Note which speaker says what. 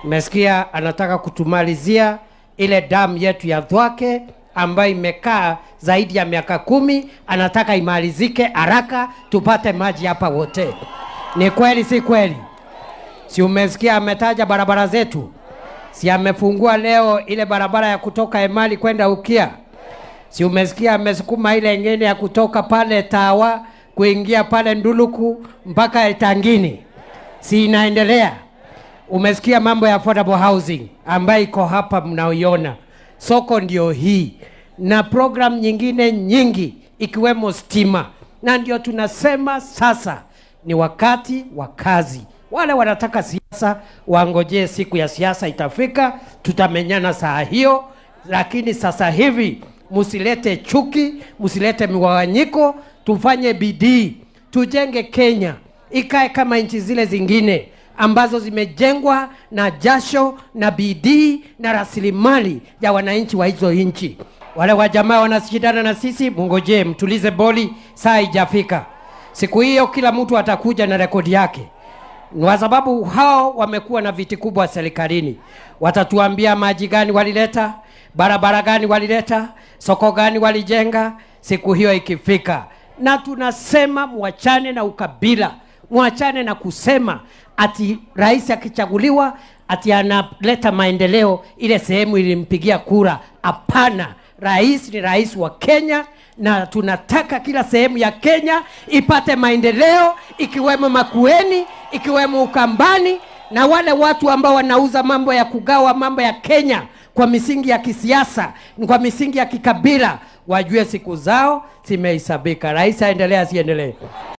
Speaker 1: Mmesikia anataka kutumalizia ile damu yetu ya Thwake ambayo imekaa zaidi ya miaka kumi, anataka imalizike haraka tupate maji hapa wote. Ni kweli si kweli? Si umesikia ametaja barabara zetu? Si amefungua leo ile barabara ya kutoka Emali kwenda Ukia? Si umesikia amesukuma ile ingine ya kutoka pale Tawa kuingia pale Nduluku mpaka Etangini? Si inaendelea? Umesikia mambo ya affordable housing ambayo iko hapa mnaoiona. Soko ndio hii na program nyingine nyingi ikiwemo stima, na ndio tunasema sasa ni wakati wa kazi. Wale wanataka siasa wangojee siku ya siasa itafika, tutamenyana saa hiyo, lakini sasa hivi msilete chuki, msilete mgawanyiko, tufanye bidii, tujenge Kenya ikae kama nchi zile zingine ambazo zimejengwa na jasho na bidii na rasilimali ya wananchi wa hizo nchi. Wale wa jamaa wanashindana na sisi, mungojee, mtulize boli, saa ijafika. Siku hiyo kila mtu atakuja na rekodi yake, kwa sababu hao wamekuwa na viti kubwa serikalini. Watatuambia maji gani walileta, barabara gani walileta, soko gani walijenga. Siku hiyo ikifika, na tunasema mwachane na ukabila, mwachane na kusema ati rais akichaguliwa ati analeta maendeleo ile sehemu ilimpigia kura. Hapana, rais ni rais wa Kenya na tunataka kila sehemu ya Kenya ipate maendeleo, ikiwemo Makueni, ikiwemo Ukambani, na wale watu ambao wanauza mambo ya kugawa mambo ya Kenya kwa misingi ya kisiasa, kwa misingi ya kikabila, wajue siku zao zimehesabika. Rais aendelee asiendelee?